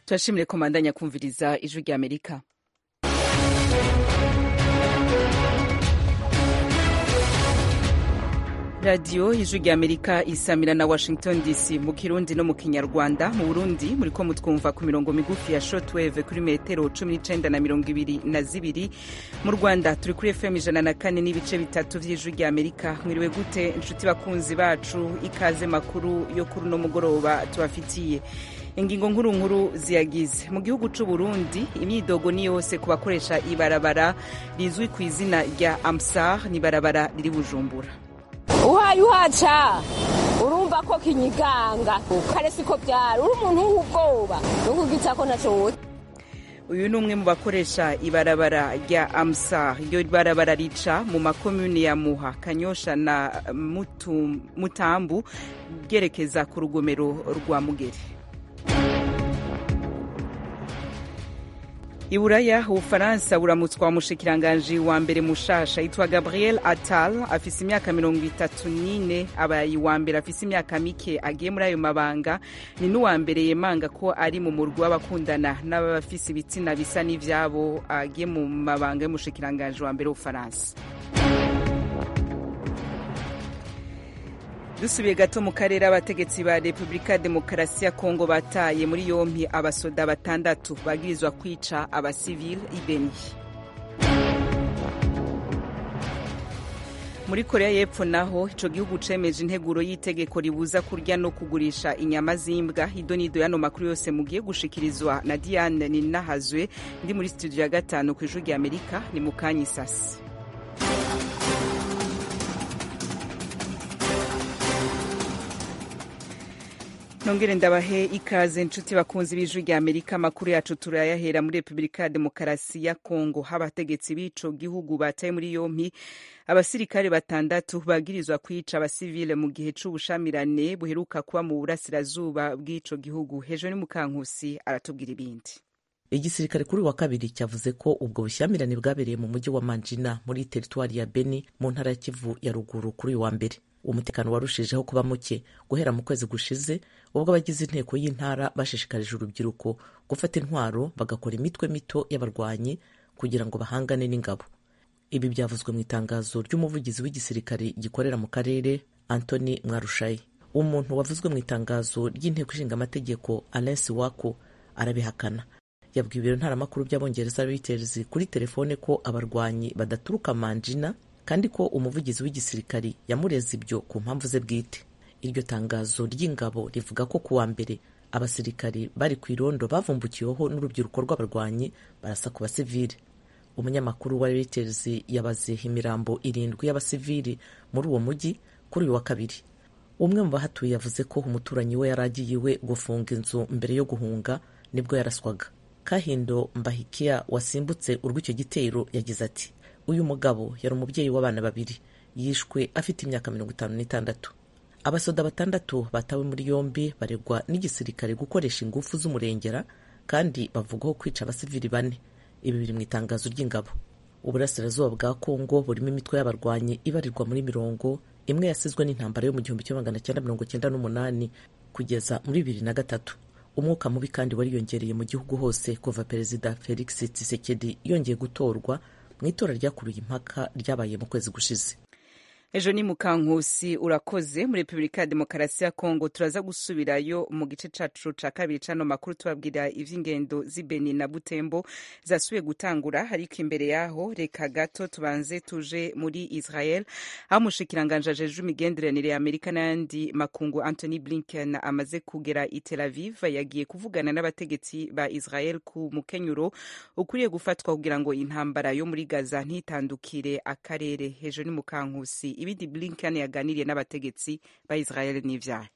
turashimire komandanya kumviriza ijwi rya amerika radiyo ijwi rya amerika isamira na washington dc mu kirundi no mu kinyarwanda mu burundi muri ko mutwumva ku mirongo migufi ya shortwave kuri metero cumi n'icenda na mirongo ibiri na zibiri mu rwanda turi kuri fm ijana na kane n'ibice bitatu vy'ijwi rya amerika mwiriwe gute inshuti bakunzi bacu ikaze makuru yo kuri uno mugoroba tubafitiye ingingo nkuru nkuru ziyagize mu gihugu c'u Burundi imyidogo ni yose ku bakoresha ibarabara rizwi ku izina rya amsar ni ibarabara riri bujumbura uhaye uhaca urumva ko kinyiganga kare siko byari uri umuntu w'ubwoba nukugita ko ntaco wote uyu ni umwe mu bakoresha ibarabara rya amsar iryo barabara rica mu makomune ya muha kanyosha na Mutu, mutambu ryerekeza ku rugomero rwa mugere iburaya ubufaransa buramutswa umushikiranganji wa mbere mushasha yitwa gabriel attal afise imyaka mirongo itatu n'ine abaye uwa mbere afise imyaka mike agiye muri ayo mabanga ni n'uwa mbere yemanga ko ari mu murwi w'abakundana n'abafise ibitsina bisa n'ivyabo agiye mu mabanga y'umushikiranganji wa mbere w'ubufaransa dusubiye gato mu karere abategetsi ba repubulika demokarasi ya kongo bataye muri yompi abasoda batandatu bagirizwa kwica abasivile ibeni muri korea y'epfo naho ico gihugu cemeje integuro y'itegeko ribuza kurya no kugurisha inyama z'imbwa idonido yano makuru yose mugiye gushikirizwa na diane ninahazwe ndi muri studio ya gatanu ku ijwi rya amerika ni mu kanya isasi nongere ndabahe ikaze inshuti bakunzi b'ijwi rya amerika amakuru yacu turayahera muri repubulika ya demokarasi ya kongo abategetsi b'ico gihugu bataye muri yompi abasirikare batandatu bagirizwa kwica abasivile mu gihe c'ubushamirane buheruka kuba mu burasirazuba bw'ico gihugu hejuru ni mukankusi aratubwira ibindi igisirikare kuri wa kabiri cyavuze ko ubwo bushyamirane bwabereye mu mujyi wa manjina muri teritwari ya beni mu ntara ya kivu ya ruguru kuri uyu wa mbere umutekano warushijeho kuba muke guhera mu kwezi gushize ubwo abagize inteko y'intara bashishikarije urubyiruko gufata intwaro bagakora imitwe mito y'abarwanyi kugira ngo bahangane n'ingabo ibi byavuzwe mu itangazo ry'umuvugizi w'igisirikare gikorera mu karere antony mwarushayi umuntu wavuzwe mu itangazo ry'inteko ishinga amategeko alensi wako arabihakana yabwiye ibiro ntaramakuru by'abongereza reuters kuri telefone ko abarwanyi badaturuka manjina kandi ko umuvugizi w'igisirikari yamureze ibyo ku mpamvu ze bwite iryo tangazo ry'ingabo rivuga ko kuwa mbere abasirikari bari ku irondo bavumbukiweho n'urubyiruko rw'abarwanyi barasa ku basivili umunyamakuru wa Reuters yabaze imirambo irindwi y'abasivili muri uwo mujyi kuri uyu wa kabiri umwe mu bahatuye yavuze ko umuturanyi we yari agiye iwe gufunga inzu mbere yo guhunga nibwo yaraswaga kahindo mbahikia wasimbutse urw'icyo gitero yagize ati uyu mugabo yari umubyeyi w'abana babiri yishwe afite imyaka mirongo itanu n'itandatu abasoda batandatu batawe muri yombi baregwa n'igisirikare gukoresha ingufu z'umurengera kandi bavugwaho kwica abasivili bane ibi biri mu itangazo ry'ingabo uburasirazuba bwa kongo burimo imitwe y'abarwanyi ibarirwa muri mirongo imwe yasizwe n'intambara yo mu gihumbi kimwe magana cyenda mirongo cyenda n'umunani kugeza muri bibiri na gatatu umwuka mubi kandi wariyongereye mu gihugu hose kuva perezida felix tshisekedi yongeye gutorwa mu itora ryakuruye impaka ryabaye mu kwezi gushize ejo ni mukankusi urakoze muri repubulika ya demokarasi ya kongo turaza gusubirayo mu gice cacu ca kabiri cano makuru tubabwira ivy'ingendo z'ibeni na butembo zasubiye gutangura ariko imbere yaho reka gato tubanze tuje muri israel aho umushikiranganje ajejwe imigenderanire ya amerika n'ayandi makungu anthony blinken amaze kugera i tel aviv yagiye kuvugana n'abategetsi ba israel ku mukenyuro ukwiye gufatwa kugira ngo intambara yo muri gaza ntitandukire akarere hejuru ni mukankusi ibindi blinken yaganiriye n'abategetsi ba israel n'ivyaha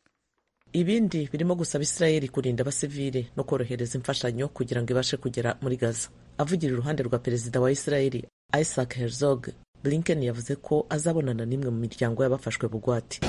ibindi birimo gusaba israeli kurinda abasivile no korohereza imfashanyo kugira ngo ibashe kugera muri gaza avugira iruhande rwa perezida wa israeli isaac herzog blinken yavuze ko azabonana n'imwe mu miryango y'abafashwe bugwate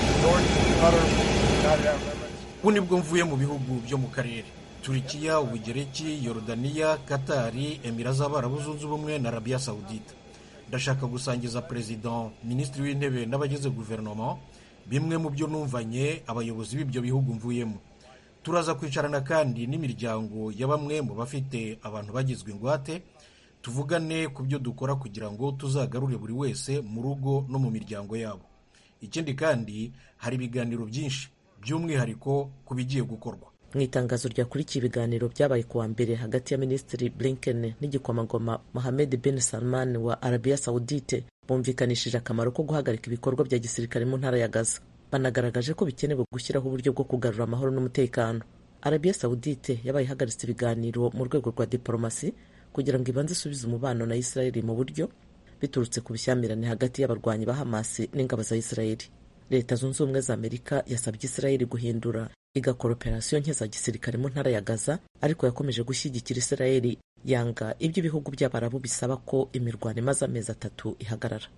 ubu nibwo mvuye mu bihugu byo mu karere turikiya ubugereki yorodaniya katari emira z'abarabu zunze ubumwe na arabiya sawudite ndashaka gusangiza perezida minisitiri w'intebe n'abagize guverinoma bimwe mu byo numvanye abayobozi b'ibyo bihugu mvuyemo turaza kwicarana kandi n'imiryango ya bamwe mu bafite abantu bagizwe ingwate tuvugane ku byo dukora kugira ngo tuzagarure buri wese mu rugo no mu miryango yabo ikindi kandi hari ibiganiro byinshi by'umwihariko ku bigiye gukorwa mu itangazo ryakurikiye ibiganiro byabaye kuwa mbere hagati ya minisitiri blinken n'igikomangoma mohamed bin salman wa arabiya saudite bumvikanishije akamaro ko guhagarika ibikorwa bya gisirikare mu ntara ya gaza banagaragaje ko bikenewe gushyiraho uburyo bwo kugarura amahoro n'umutekano arabiya saudite yabaye ihagaritse ibiganiro mu rwego rwa diporomasi kugira ngo ibanze isubize umubano na isirayeli mu buryo biturutse ku bushyamirane hagati y'abarwanyi ba hamasi n'ingabo za isirayeli leta zunze ubumwe za amerika yasabye isirayeli guhindura igakora operasiyo nke za gisirikare mu ntara ya gaza ariko yakomeje gushyigikira isirayeli yanga ibyo ibihugu by'abarabu bisaba ko imirwano imaze amezi atatu ihagarara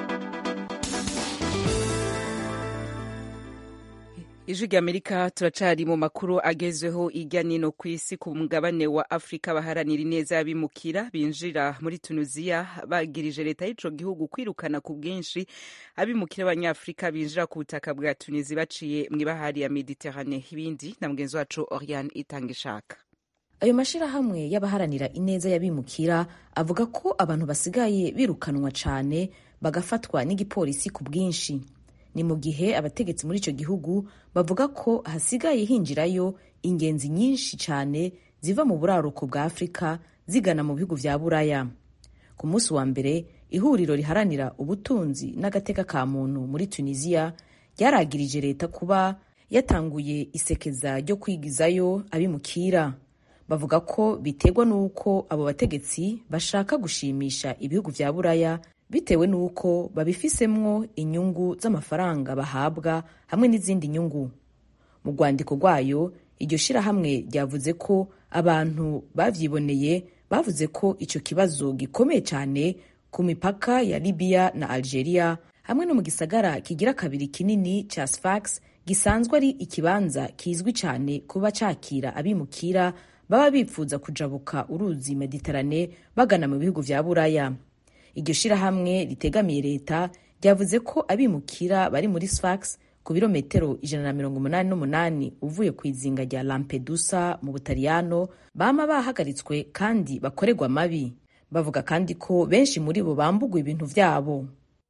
ijwi ry'amerika turacari mu makuru agezweho irya nino ku isi ku mugabane wa afurika baharanira ineza y'abimukira binjira muri tunuziya bagirije leta y'ico gihugu kwirukana ku bwinshi abimukira b'abanyafurika binjira ku butaka bwa tunizi baciye mw'ibahari ya mediterane ibindi na mugenzi wacu oriane itanga ishaka ayo mashirahamwe y'abaharanira ineza y'abimukira avuga ko abantu basigaye birukanwa cane bagafatwa n'igipolisi ku bwinshi ni mu gihe abategetsi muri icyo gihugu bavuga ko hasigaye hinjirayo ingenzi nyinshi cyane ziva mu buraruko bwa afurika zigana mu bihugu vya buraya ku munsi wa mbere ihuriro riharanira ubutunzi n'agateka ka muntu muri tunisiya ryaragirije leta kuba yatanguye isekeza ryo kwigizayo abimukira bavuga ko biterwa n'uko abo bategetsi bashaka gushimisha ibihugu vya buraya bitewe n'uko babifisemwo inyungu z'amafaranga bahabwa hamwe n'izindi nyungu mu rwandiko rwayo iryo shirahamwe ryavuze ko abantu bavyiboneye bavuze ko ico kibazo gikomeye cyane ku mipaka ya libiya na algeria hamwe no mu gisagara kigira kabiri kinini ca sfax gisanzwe ari ikibanza kizwi cyane kuba cakira abimukira baba bipfuza kujabuka uruzi mediterane bagana mu bihugu vya buraya iryo shirahamwe ritegamiye leta ryavuze ko abimukira bari muri sfax ku birometero ijana na mirongo umunani n'umunani uvuye ku izinga rya lampedusa mu butaliyano bama bahagaritswe kandi bakorerwa amabi bavuga kandi ko benshi muri bo bambugwa ibintu vyabo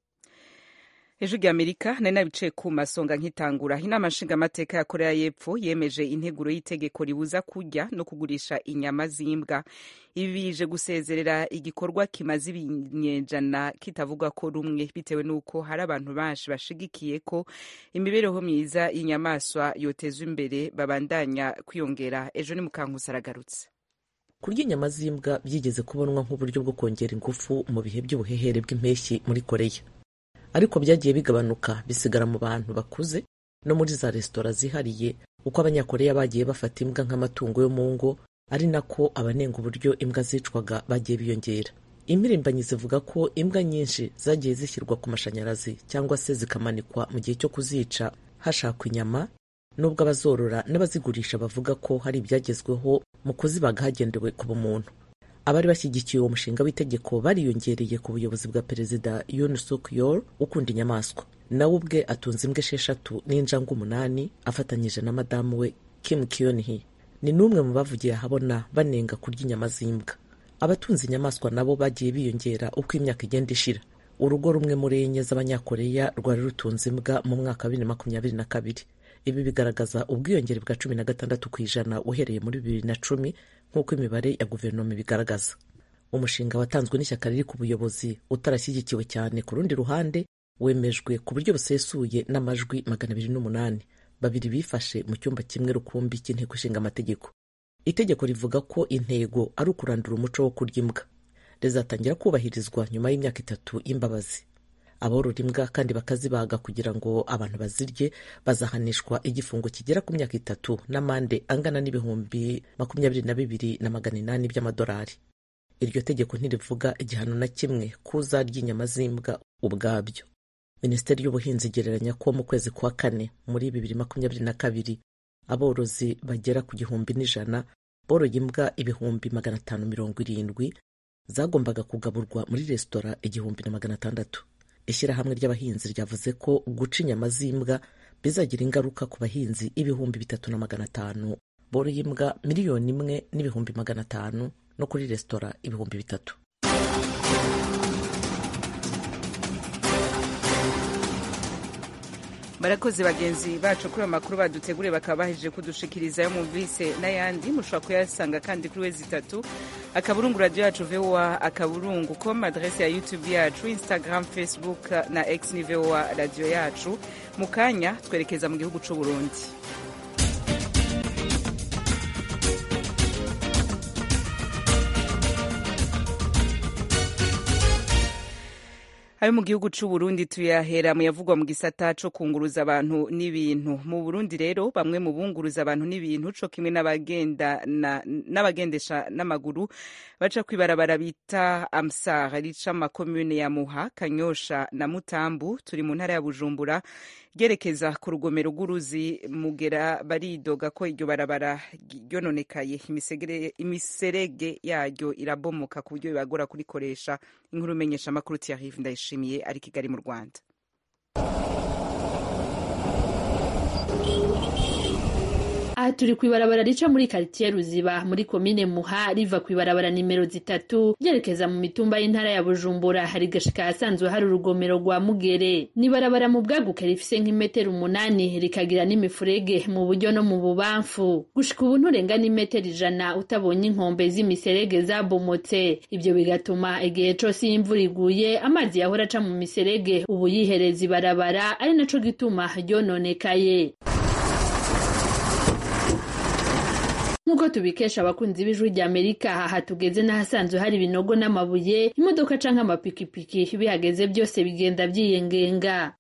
ejo ry'amerika nari nabicaye ku masonga nkitangura inama nshingamateka ya korea y'epfo yemeje integuro y'itegeko ribuza kurya no kugurisha inyama z'imbwa ibi bije gusezerera igikorwa kimaze ibinyejana kitavugwa ko rumwe bitewe n'uko hari abantu benshi bashigikiye ko imibereho myiza y'inyamaswa yotezwa imbere babandanya kwiyongera ejo ni mukankusi aragarutse kurya inyama z'imbwa byigeze kubonwa nk'uburyo bwo kongera ingufu mu bihe by'ubuhehere bw'impeshyi muri koreya ariko byagiye bigabanuka bisigara mu bantu bakuze no muri za resitora zihariye uko abanyakoreya bagiye bafata imbwa nk'amatungo yo mu ngo ari nako abanenga uburyo imbwa zicwaga bagiye biyongera imirimbanyi zivuga ko imbwa nyinshi zagiye zishyirwa ku mashanyarazi cyangwa se zikamanikwa mu gihe cyo kuzica hashakwa inyama nubwo abazorora n'abazigurisha bavuga ko hari ibyagezweho mu kuzibaga hagendewe ku bumuntu abari bashyigikiye uwo mushinga w'itegeko bariyongereye ku buyobozi bwa perezida Yoon Suk Yeol ukunda inyamaswa nawe ubwe atunze imbwa esheshatu n'injangwe umunani afatanyije na madamu we Kim Kyon Hee ni n'umwe mu bavugiye ahabona banenga kurya inyama z'imbwa abatunze inyamaswa nabo bagiye biyongera uko imyaka igenda ishira urugo rumwe muri enye z'abanyakoreya rwari rutunze imbwa mu mwaka wa bibiri na makumyabiri na kabiri ibi bigaragaza ubwiyongere bwa cumi na gatandatu ku ijana uhereye muri bibiri na cumi nk'uko imibare ya guverinoma ibigaragaza umushinga watanzwe n'ishyaka riri ku buyobozi utarashyigikiwe cyane ku rundi ruhande wemejwe ku buryo busesuye n'amajwi magana abiri n'umunani babiri bifashe mu cyumba kimwe rukumbi cy'inteko ishinga amategeko itegeko rivuga ko intego ari ukurandura umuco wo kurya imbwa rizatangira kubahirizwa nyuma y'imyaka itatu y'imbabazi aborora imbwa kandi bakazibaga kugira ngo abantu bazirye bazahanishwa igifungo kigera ku myaka itatu n'amande angana n'ibihumbi makumyabiri na bibiri na magana inani by'amadolari iryo tegeko ntirivuga igihano na kimwe kuzarya inyama z'imbwa ubwabyo minisiteri y'ubuhinzi igereranya ko mu kwezi kwa kane muri bibiri makumyabiri na kabiri aborozi bagera ku gihumbi n'ijana boroye imbwa ibihumbi magana atanu mirongo irindwi zagombaga kugaburwa muri resitora igihumbi na magana atandatu ishyirahamwe ry'abahinzi ryavuze ko guca inyama z'imbwa bizagira ingaruka ku bahinzi ibihumbi bitatu na magana atanu boroye imbwa miliyoni imwe n'ibihumbi magana atanu no kuri resitora ibihumbi bitatu barakoze bagenzi bacu kuri ayo makuru baduteguriye bakaba bahejeje kudushikiriza yo mumvise n'ayandi mushobora kuyasanga kandi kuri wezi itatu akaburungu radiyo yacu voa akaburungu com adrese ya youtube yacu instagram facebook na x ni voa radiyo yacu mu kanya twerekeza mu gihugu c'u burundi ayo mu gihugu c'u Burundi tuyahera mu yavugwa mu gisata co kunguruza abantu n'ibintu mu Burundi rero bamwe mu bunguruza abantu n'ibintu co kimwe n'abagendesha n'amaguru baca kwibarabara bita Amsar rica makomune ya Muha Kanyosha na Mutambu turi mu ntara ya Bujumbura ryerekeza ku rugomero rw'uruzi mugera baridoga ko iryo barabara ryononekaye imiserege yaryo irabomoka ku buryo bibagora kurikoresha inkuru imenyesha amakuru Thierry Ndayishimiye ari Kigali mu Rwanda aha turi ku ibarabara rica muri karitiye ruziba muri komine muha riva ku ibarabara nimero zitatu ryerekeza mu mitumba y'intara ya bujumbura hari gashika ahasanzwe hari urugomero rwa mugere ni ibarabara mu bwaguke rifise nk'imetero umunani rikagira n'imifurege mu buryo no mu bubamfu gushika ubu nturenga n'imetero ijana utabonye inkombe z'imiserege zabomotse ibyo bigatuma igihe cose iyo imvura iguye amazi yahora aca mu miserege ubu yihereza ibarabara ari naco gituma ryononekaye nk'uko tubikesha abakunzi b'ijwi rya amerika aha tugeze n'ahasanzwe hari ibinogo n'amabuye imodoka canke amapikipiki bihageze byose bigenda vyiyengenga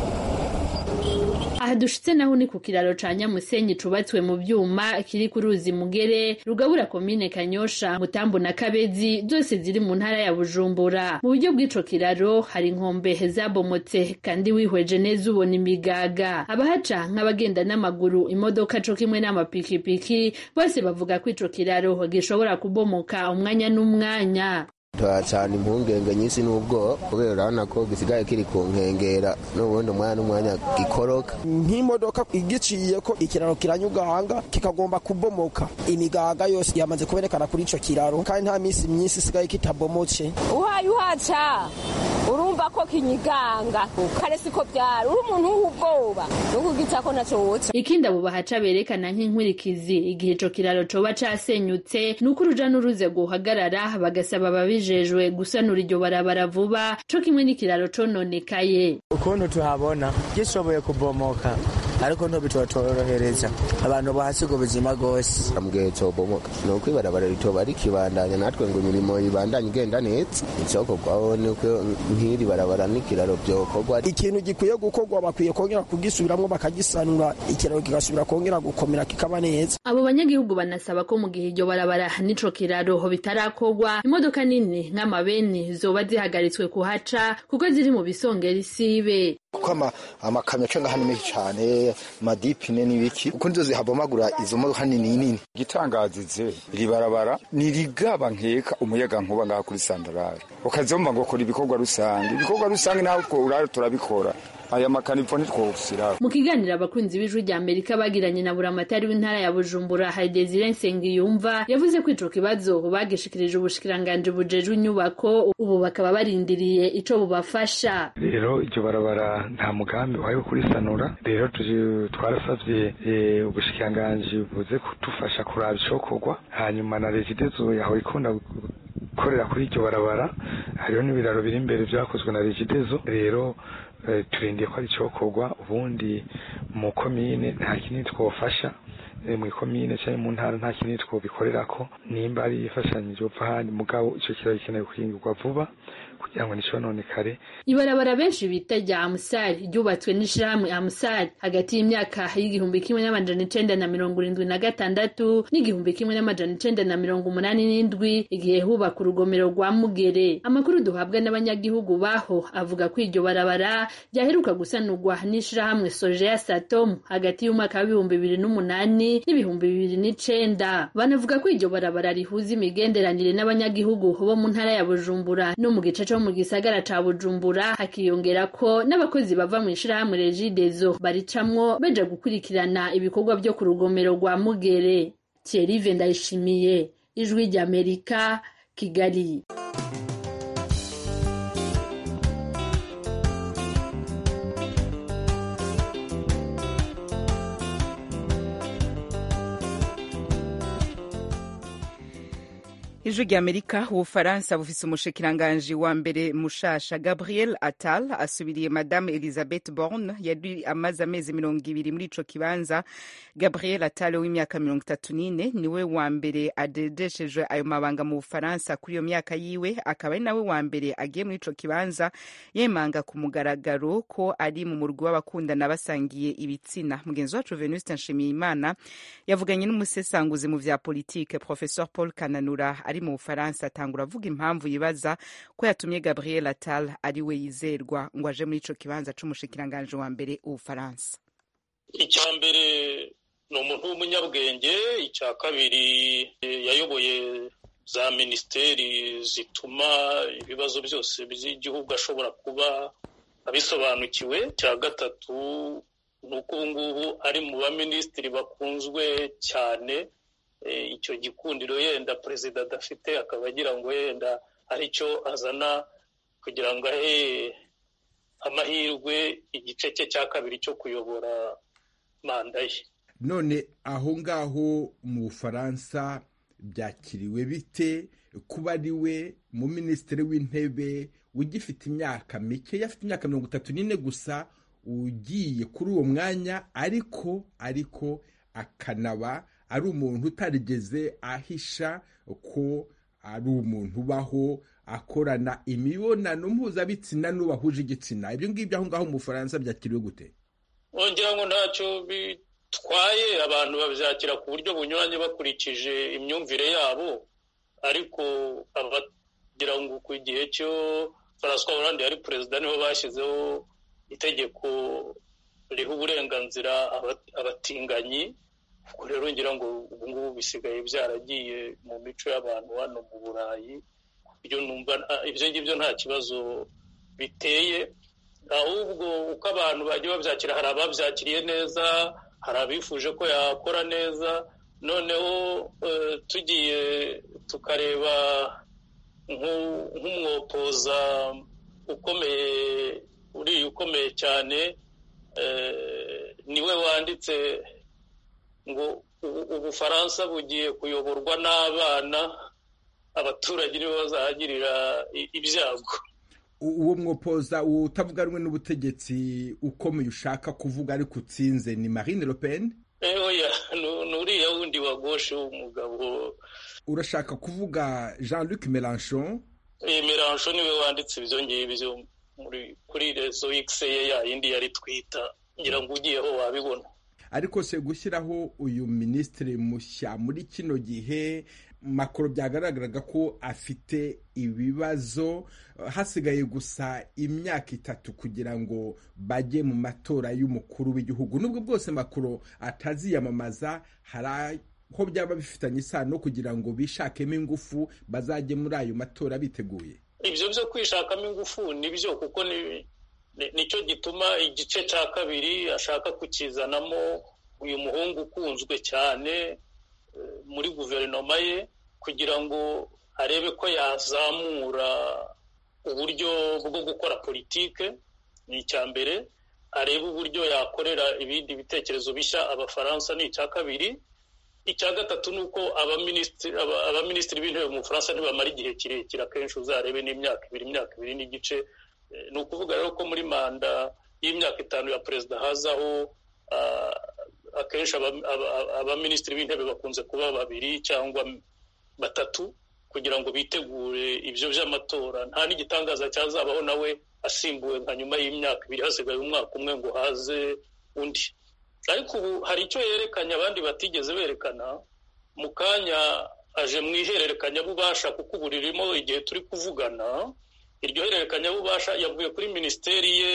aha dushitse naho ni ku kiraro ca nyamusenyi cubatswe mu vyuma kiri ku ruzi mugere rugabura komine kanyosha mutambu na kabezi zose ziri mu ntara ya bujumbura mu buryo bw'ico kiraro hari inkombe zabomotse kandi wihweje neza ubona imigaga abahaca nk'abagenda n'amaguru imodoka co kimwe n'amapikipiki bose bavuga ko ico kiraro gishobora kubomoka umwanya n'umwanya turacana impungenge nyinshi n'ubwoba kubera urabona ko gisigaye kiri ku nkengera n'ubundi umwanya n'umwanya gikoroka nk'imodoka igiciye ko ikiraro kiranyugahanga kikagomba kubomoka imigaga yose yamaze kuberekana kuri ico kiraro kandi nta minsi myinshi isigaye kitabomotse uhaye uhaca urumva ko kinyiganga kare siko byari uri umuntu w'ubwoba no kugita ko naco woca ikindi abo bahaca berekana nk'inkurikizi igihe ico kiraro coba casenyutse ni uko uruja n'uruze guhagarara bagasaba ababijejwe gusanura iryo barabara vuba co kimwe n'ikiraro cononekaye ukuntu tuhabona gishoboye kubomoka ariko ntibitotorohereza abantu bahasiga ubuzima rwose ambwiye cobomoka ni uko ibarabara ritoba rikibandanya natwe ngo imirimo ibandanye igenda neza icokorwaho nuko nk'iri barabara n'ikiraro vyokorwa ikintu gikwiye gukorwa bakwiye kongera kugisubiramwo bakagisanura ikiraro kigasubira kongera gukomera kikaba neza abo banyagihugu banasaba ko mu gihe iryo barabara n'ico kiraro bitarakorwa imodoka nini nk'amabeni zoba zihagaritswe kuhaca kuko ziri mu bisongera isibe kuko amakamyo aca ngaha ni menshi cane amadipine n'ibiki kuko nizo zihabomagura izo modoka nini nini igitangazize iri barabara nirigaba nkeka umuyaga nkuba ngaha kuri sandarari ukazomba ngo kora ibikorwa rusange ibikorwa rusange naho twurara turabikora aya makanipfo ntitwosiraho mu kiganiro abakunzi b'ijwi rya amerika bagiranye na buramatari w'intara ya bujumbura hari desire nsengiyumva yavuze ko ico kibazo bagishikirije ubushikiranganji bujejwe inyubako ubu bakaba barindiriye ico bubafasha rero iryo barabara nta mugambi wayo kurisanura rero twarasavye ubushikiranganji buze kudufasha kuraba icokorwa hanyuma na regidezo yaho ikunda gukorera kuri iryo barabara hariho n'ibiraro biri imbere vyakozwe na regidezo rero turindiye ko ari icokorwa ubundi mu komine nta kinini twofasha mu ikomine cyangwa mu ntara nta kinini twobikorerako nimba ari ifashanyije upfa handi mugabo ico kiraro gikenewe guhingurwa vuba kugira ngo nticononekare ibarabara benshi bita rya amusari ryubatswe n'ishirahamwe amusari hagati y'imyaka y'igihumbi kimwe n'amajana icenda na mirongo irindwi na gatandatu n'igihumbi kimwe n'amajana icenda na mirongo umunani n'indwi igihe hubaka urugomero rwa mugere amakuru duhabwa n'abanyagihugu baho avuga ko iryo barabara ryaheruka gusanurwa n'ishirahamwe sojeya satom hagati y'umwaka w'ibihumbi bibiri n'umunani n'ibihumbi bibiri n'icenda banavuga ko iryo barabara rihuza imigenderanire n'abanyagihugu bo mu ntara ya bujumbura no mu gice co mu gisagara ca bujumbura hakiyongera ko n'abakozi bava mu ishirahamwe regidezo baricamwo baja gukurikirana ibikorwa vyo ku rugomero rwa mugere thierry ndayishimiye ijwi ry'amerika kigali ijwi ry'amerika ubufaransa bufise umushikiranganji wa mbere mushasha gabriel attal asubiriye madame elizabeth borne yari amaze amezi mirongo ibiri muri ico kibanza gabriel attal w'imyaka mirongo itatu n'ine niwe wa mbere adedeshejwe ayo mabanga mu bufaransa kuri iyo myaka yiwe akaba ari nawe wa mbere agiye muri ico kibanza yemanga ku mugaragaro ko ari mu murwi w'abakundana basangiye ibitsina mugenzi wacu venuste nshimiyimana yavuganye n'umusesanguzi mu vya politike professeur paul kananura ari mu bufaransa atangura avuga impamvu yibaza ko yatumye gabriel attal ari we yizerwa ngo aje muri ico kibanza c'umushikiranganje wa mbere ubufaransa icya mbere ni umuntu w'umunyabwenge icya kabiri yayoboye za minisiteri zituma ibibazo byose by'igihugu ashobora kuba abisobanukiwe icya gatatu ni uko ubu ngubu ari mu baminisitiri bakunzwe cyane icyo gikundiro yenda perezida adafite akaba agira ngo yenda aricyo azana kugira ngo ahe amahirwe igice cye cya kabiri cyo kuyobora manda ye none aho ngaho mu bufaransa byakiriwe bite kuba ari we mu minisitiri w'intebe ugifite imyaka mike afite imyaka mirongo itatu n'ine gusa ugiye kuri uwo mwanya ariko ariko akanaba ari umuntu utarigeze ahisha ko ari umuntu ubaho akorana imibonano mpuzabitsina n'ubahuje igitsina ibyo ngibyo aho ngaho mu bufaransa byakiriwe gute wongera ngo ntacyo bitwaye abantu babyakira ku buryo bunyuranye bakurikije imyumvire yabo ariko abagira ngo ku gihe cyo François Hollande yari perezida niho bashyizeho itegeko riha uburenganzira abatinganyi ubwo rero ngira ngo ubu ngubu bisigaye byaragiye mu mico y'abantu hano mu burayi ibyo numva ibyo ngibyo nta kibazo biteye ahubwo uko abantu bagiye babyakira hari ababyakiriye neza hari abifuje ko yakora neza noneho tugiye tukareba nk'umwopoza ukomeye uriya ukomeye cyane niwe wanditse ngo ubufaransa bugiye kuyoborwa n'abana abaturage nibo bazahagirira ibyago uwo mwopoza utavuga rumwe n'ubutegetsi ukomeye ushaka kuvuga ariko utsinze ni marine le pen oya ni uriya wundi wa goshe w'umugabo urashaka kuvuga jean luc melanchon melanchon niwe wanditse ibyo ngibyo kuri rezo x ye ya yindi yari twita ngira ngo ugiyeho wabibona ariko se gushyiraho uyu minisitiri mushya muri kino gihe makoro byagaragaraga ko afite ibibazo hasigaye gusa imyaka itatu kugira ngo bajye mu matora y'umukuru w'igihugu nubwo bwose makoro ataziyamamaza hari aho byaba bifitanye isano kugira ngo bishakemo ingufu bazajye muri ayo matora biteguye ibyo byo kwishakamo ingufu nibyo kuko nicyo gituma igice cya kabiri ashaka kukizanamo uyu muhungu ukunzwe cyane muri guverinoma ye kugira ngo arebe ko yazamura uburyo bwo gukora politike ni icya mbere arebe uburyo yakorera ibindi bitekerezo bishya abafaransa ni icya kabiri icya gatatu ni uko abaminisitiri b'intebe mu bufaransa ntibamara igihe kirekire akenshi uzarebe n'imyaka ibiri imyaka ibiri n'igice ni ukuvuga rero ko muri manda y'imyaka itanu ya perezida hazaho akenshi abaminisitiri b'intebe bakunze kuba babiri cyangwa batatu kugira ngo bitegure ibyo by'amatora nta n'igitangaza cyazabaho nawe asimbuwe nka nyuma y'imyaka ibiri hasigaye umwaka umwe ngo haze undi ariko ubu hari icyo yerekanye abandi batigeze berekana mu kanya aje mu ihererekanyabubasha kuko ubu ririmo igihe turi kuvugana iryo hererekanyabubasha yavuye kuri minisiteri ye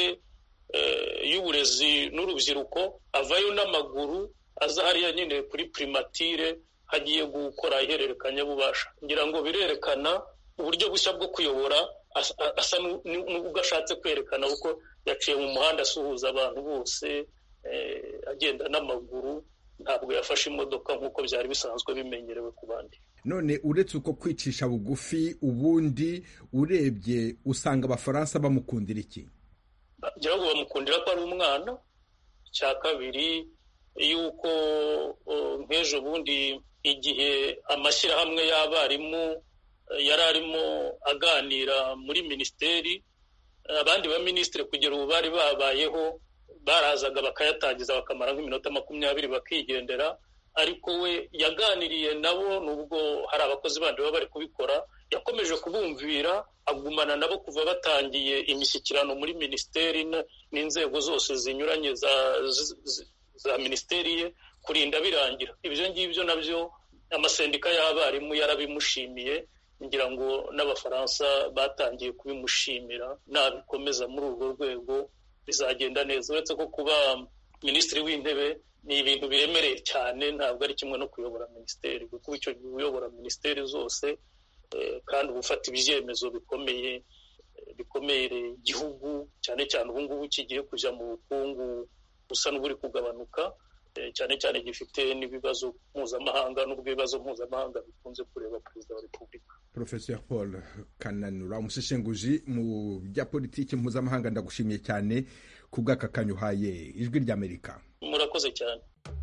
y'uburezi n'urubyiruko avayo n'amaguru aza hariya nyine kuri primatire hagiye gukora ihererekanyabubasha ngira ngo birerekana uburyo bushya bwo kuyobora asa n'ubwo ashatse kwerekana kuko yaciye mu muhanda asuhuza abantu bose agenda n'amaguru ntabwo yafashe imodoka nk'uko byari bisanzwe bimenyerewe ku bandi none uretse uko kwicisha bugufi ubundi urebye usanga abafaransa bamukundira iki ngira ngo bamukundira ko ari umwana icya kabiri yuko nk'ejo bundi igihe amashyirahamwe y'abarimu yari arimo aganira muri minisiteri abandi baminisitiri kugera ubu bari babayeho barazaga bakayatangiza bakamara nk'iminota makumyabiri bakigendera ariko we yaganiriye nabo nubwo hari abakozi bandi baba bari kubikora yakomeje kubumvira agumana nabo kuva batangiye imishyikirano muri minisiteri n'inzego zose zinyuranye za minisiteri ye kurinda birangira ibyo ngibyo nabyo amasendika y'abarimu yarabimushimiye ngira ngo n'abafaransa batangiye kubimushimira nabikomeza muri urwo rwego bizagenda neza uretse ko kuba minisitiri w'intebe ni ibintu biremereye cyane ntabwo ari kimwe no kuyobora minisiteri kuko icyo gihe uyobora minisiteri zose kandi uba ufata ibyemezo bikomeye bikomereye igihugu cyane cyane ubu ngubu kigiye kujya mu bukungu busa n'uburi kugabanuka cyane cyane gifite n'ibibazo mpuzamahanga n'ubwo ibibazo mpuzamahanga bikunze kureba perezida wa repubulika professor paul kananura umuseshenguzi mu bya politiki mpuzamahanga ndagushimiye cyane ku bw'aka kanya uhaye ijwi ry'amerika murakoze cyane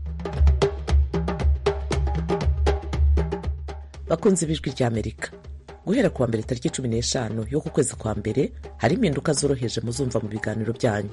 bakunze b'ijwi ry'amerika guhera kuwa mbere tariki cumi n'eshanu yo ku kwezi kwa mbere hari impinduka zoroheje muzumva mu biganiro byanyu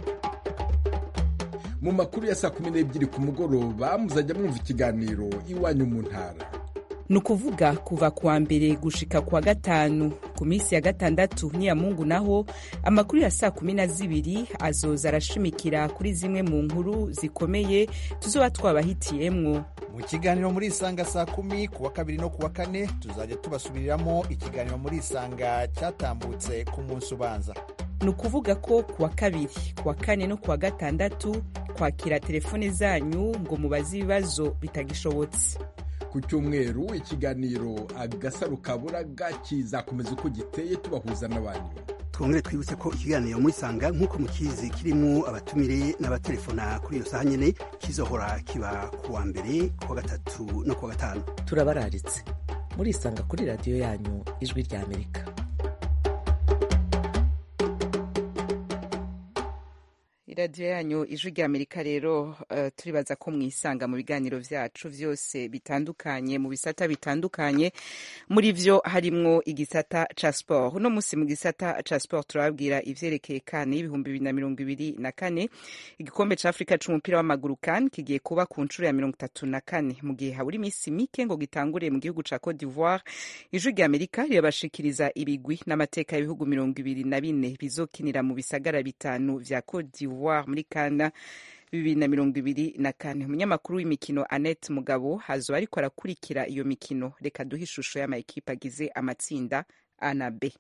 mu makuru ya saa kumi n'ebyiri ku mugoroba muzajya mwumva ikiganiro iwanyu mu ntara ni ukuvuga kuva kuwa mbere gushika kuwa gatanu ku minsi ya gatandatu n'iya mungu naho amakuru ya saa kumi na zibiri azoza arashimikira kuri zimwe mu nkuru zikomeye tuzoba twabahitiyemwo mu kiganiro muri isanga saa kumi kuwa kabiri no kuwa kane tuzajya tubasubiriramo ikiganiro muri isanga cyatambutse ku munsi ubanza ni ukuvuga ko kuwa kabiri kuwa kane no kuwa gatandatu kwakira telefone zanyu ngo mubaze ibibazo bitagishobotse ku cyumweru ikiganiro agasaro kaburaga kizakomeza uko giteye tubahuza n'abantu twongere twibutse ko ikiganiro muri sanga nk'uko mukizi kirimo abatumire n'abatelefona kuri iyo saha nyine kizohora kiba ku wa mbere kuwa gatatu no kuwa gatanu turabararitse murisanga kuri radiyo yanyu ijwi ry'amerika iradiyo yanyu ijwi rya amerika rero uh, turibaza ko mwisanga mu biganiro vyacu vyose bitandukanye mu bisata bitandukanye muri vyo harimwo igisata ca sport uno musi mu gisata ca sport turababwira ivyerekeye kane y'ibihumbi bibiri na mirongo ibiri na kane igikombe ca afurika c'umupira w'amaguru kan kigiye kuba ku ncuro ya mirongo itatu na kane mu gihe habura imisi mike ngo gitangure mu gihugu ca cote d'ivoire ijwi rya amerika rirabashikiriza ibigwi n'amateka y'ibihugu mirongo ibiri na bine bizokinira mu bisagara bitanu vya cote d'ivoire muri kana bibiri na mirongo ibiri na kane umunyamakuru w'imikino annette mugabo hazo ariko arakurikira iyo mikino reka duhe ishusho y'amakipe agize amatsinda a na b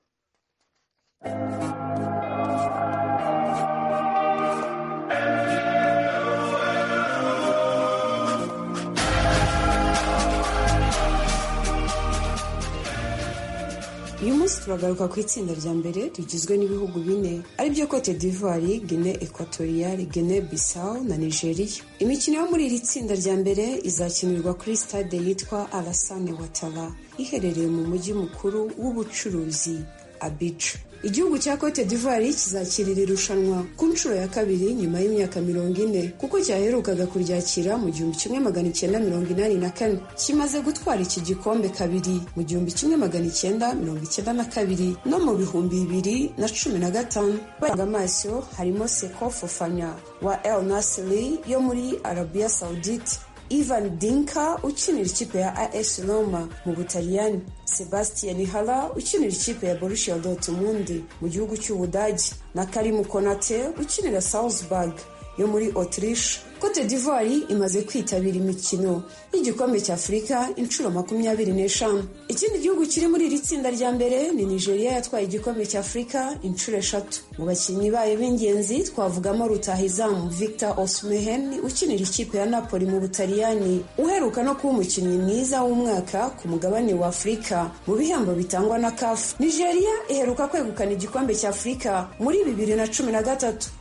uyu munsi turagaruka ku itsinda rya mbere rigizwe n'ibihugu bine aribyo cote d'ivoire guine equatoriale guine bissau na nigeria imikino yo muri iri tsinda rya mbere izakinirwa kuri stade yitwa alasane watara iherereye mu mujyi mukuru w'ubucuruzi abidja igihugu cya cote d'ivoire kizakirira irushanwa ku nshuro ya kabiri nyuma y'imyaka mirongo ine kuko cyaherukaga kuryakira mu gihumbi kimwe magana icyenda mirongo inani na kane kimaze gutwara iki gikombe kabiri mu gihumbi kimwe magana icyenda mirongo icyenda na kabiri no mu bihumbi bibiri na cumi na gatanu baranga amaso harimo seko fofanya wa el nasiri yo muri arabiya saudite Ivan Dinka ukinira ikipe ya AS Roma mu Butaliyani Sebastian Hala ukinira ikipe ya Borussia Dortmund mu gihugu cy'Ubudage na Karim Konate ukinira Salzburg yo muri Autriche Cote d'Ivoire imaze kwitabira imikino y'igikombe cya Afurika inshuro makumyabiri n'eshanu ikindi gihugu kiri muri iri tsinda rya mbere ni Nigeria yatwaye igikombe cya Afurika inshuro eshatu mu bakinnyi bayo b'ingenzi twavugamo rutahizamu Victor Osimhen ukinira ikipe ya Napoli mu Butaliyani uheruka no kuba umukinnyi mwiza w'umwaka ku mugabane wa Afurika mu bihembo bitangwa na CAF Nigeria iheruka kwegukana igikombe cya Afurika muri bibiri na cumi na gatatu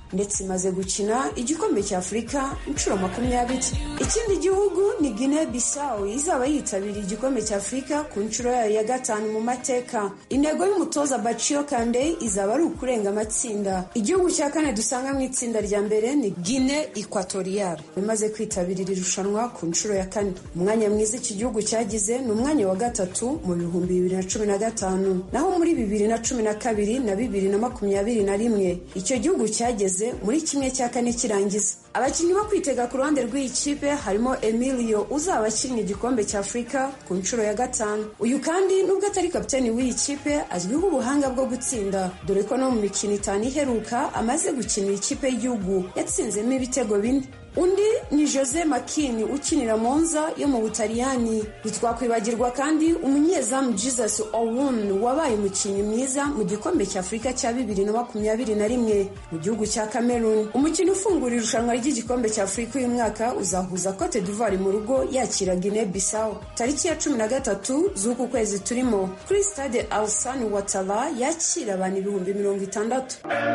ndetse imaze gukina igikombe cya afurika inshuro makumyabiri ikindi gihugu ni guinea bissau izaba yitabiriye igikombe cya afurika ku nshuro yayo ya gatanu mu mateka intego y'umutoza baciyo kande izaba ari ukurenga amatsinda igihugu cya kane dusanga mu itsinda rya mbere ni guinea equatorial imaze kwitabira iri rushanwa ku nshuro ya kane umwanya mwiza iki gihugu cyagize ni umwanya wa gatatu mu bihumbi bibiri na cumi na gatanu naho muri bibiri na cumi na kabiri na bibiri na makumyabiri na rimwe icyo gihugu cyageze muri kimwe cya kane kirangiza abakinnyi bo kwitega ku ruhande rw'iyi kipe harimo emilio uzaba akinnye igikombe cya afurika ku nshuro ya gatanu uyu kandi nubwo atari kapiteni w'iyi kipe azwiho ubuhanga bwo gutsinda dore ko no mu mikino itanu iheruka amaze gukinira ikipe y'igihugu yatsinzemo ibitego bine undi ni jose makini ukinira monza yo mu butaliyani ntitwakwibagirwa kandi umunyezamu jesus owun wabaye umukinnyi mwiza mu gikombe cya afurika cya bibiri na makumyabiri na rimwe mu gihugu cya cameroon umukino ufungura irushanwa ry'igikombe cya afurika uyu mwaka uzahuza cote d'ivoire mu rugo yakira guinea bissau tariki ya cumi na gatatu z'uku kwezi turimo kuri stade alsani watara yakira abantu ibihumbi mirongo itandatu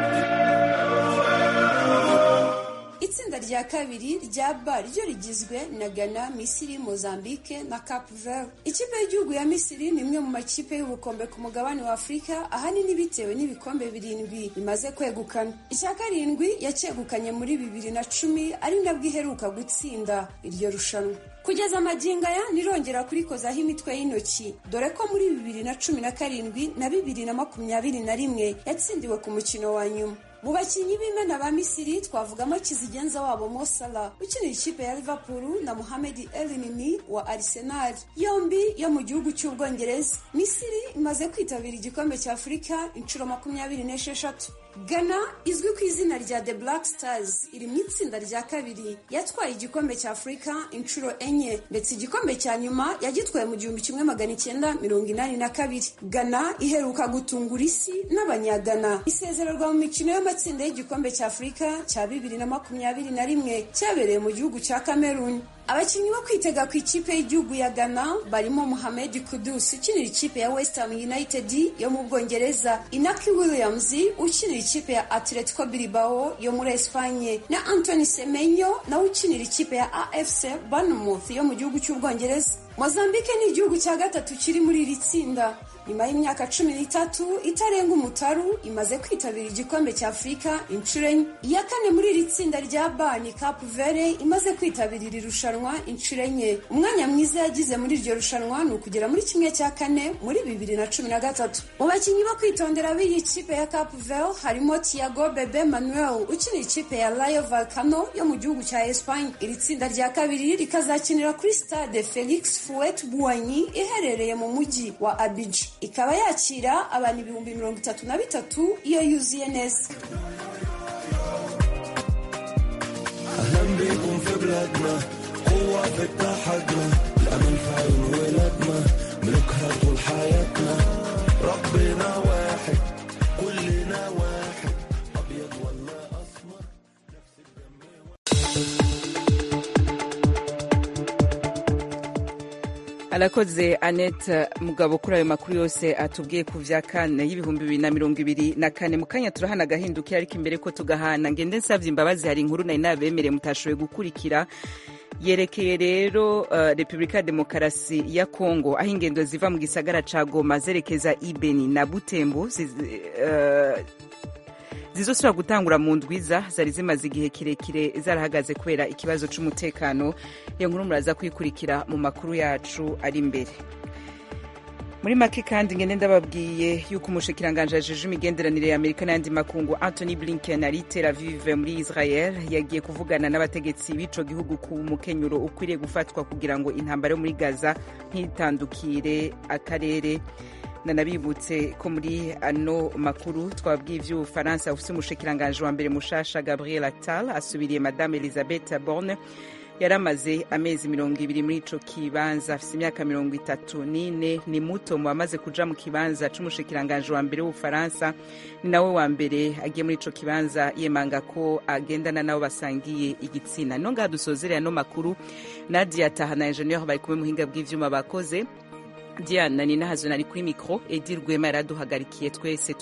itsinda rya kabiri rya ba ryo rigizwe na ghana misiri mozambique na cap vert ikipe y'igihugu ya misiri ni imwe mu makipe y'ubukombe ku mugabane wa afurika ahanini bitewe n'ibikombe birindwi bimaze kwegukana icya karindwi yacyegukanye muri bibiri na cumi ari nabwo iheruka gutsinda iryo rushanwa kugeza amagingo aya nirongera kurikozaho imitwe y'intoki dore ko muri bibiri na cumi na karindwi na bibiri na makumyabiri na rimwe yatsindiwe ku mukino wa nyuma mu bakinnyi b'imena ba misiri twavugamo kizigenza wabo mosala ukinira ikipe ya liverpool na muhamed elinini wa arsenal yombi yo mu gihugu cy'ubwongereza misiri imaze kwitabira igikombe cya afurika inshuro makumyabiri n'esheshatu ghana izwi ku izina rya the black stars iri mu itsinda rya kabiri yatwaye igikombe cya afurika inshuro enye ndetse igikombe cya nyuma yagitwaye mu gihumbi kimwe magana icyenda mirongo inani na kabiri ghana iheruka gutungura isi n'abanyagana isezererwa mu mikino y'amatsinda y'igikombe cya afurika cya bibiri na makumyabiri na rimwe cyabereye mu gihugu cya cameroon abakinnyi bo kwitega ku ikipe y'igihugu ya ghana barimo muhamed kudus ukinira ikipe ya west ham united yo mu bwongereza inaki williams ukinira ikipe ya atletico bilbao yo muri espanye na anthony semenyo nawe ukinira ikipe ya afc bournemouth yo mu gihugu cy'ubwongereza mozambique ni igihugu cya gatatu kiri muri iri tsinda nyuma y'imyaka cumi n'itatu itarenga umutaru imaze kwitabira igikombe cya afurika inshuro enye iya kane muri iri tsinda rya bani cap vere imaze kwitabira iri rushanwa inshuro enye umwanya mwiza yagize muri iryo rushanwa ni ukugera muri kimwe cya kane muri bibiri na cumi na gatatu mu bakinnyi bo kwitondera b'iyi kipe ya cap vere harimo tiago bebe manuel ukinira ikipe ya rayo valcano yo mu gihugu cya espanye iri tsinda rya kabiri rikazakinira kuri stade felix fuet buwanyi iherereye mu mujyi wa abidjan ikaba yakira abantu ibihumbi mirongo itatu na bitatu iyo yuzuye neza أهلا بيكم في بلادنا قوة في اتحادنا الأمل في عيون ولادنا ملكها طول حياتنا ربنا واحد كلنا واحد أبيض ولا أسمر arakoze annette mugabo kuri ayo makuru yose atubwiye ku vya kane y'ibihumbi bibiri na mirongo ibiri na kane mu kanya turahana agahindukira ariko imbere ko tugahana ngende nsavye imbabazi hari inkuru nari nabemereye mutashoboye gukurikira yerekeye rero uh, repubulika ya demokarasi ya kongo aho ingendo ziva mu gisagara ca goma zerekeza ibeni na butembo ziz, uh, zizosubira gutangura mu ndwiza zari zimaze igihe kirekire zarahagaze kubera ikibazo c'umutekano iyo nkuru muraza kuyikurikira mu makuru yacu ari imbere muri make kandi ngende ndababwiye yuko umushikiranganje ajeje imigenderanire ya amerika n'ayandi makungu anthony blinken ari tel aviv muri israel yagiye kuvugana n'abategetsi b'ico gihugu ku mukenyuro ukwiriye gufatwa kugira ngo intambara yo muri gaza ntitandukire akarere nanabibutse ko muri ano makuru twabwiye ivy'ubufaransa ufise umushikiranganje wa mbere mushasha gabriel attal asubiriye madame elizabeth borne yari amaze amezi mirongo ibiri muri ico kibanza afise imyaka mirongo itatu n'ine ni muto mu bamaze kuja mu kibanza c'umushikiranganje wa mbere w'ubufaransa ni nawe wa mbere agiye muri ico kibanza yemanga ko agendana nabo basangiye igitsina no ngaha dusozerera no makuru nadia tahana ingenieur bari kumwe muhinga bw'ivyuma bakoze diana ni nahazo nari kuri mikro edi rwema yaraduhagarikiye twese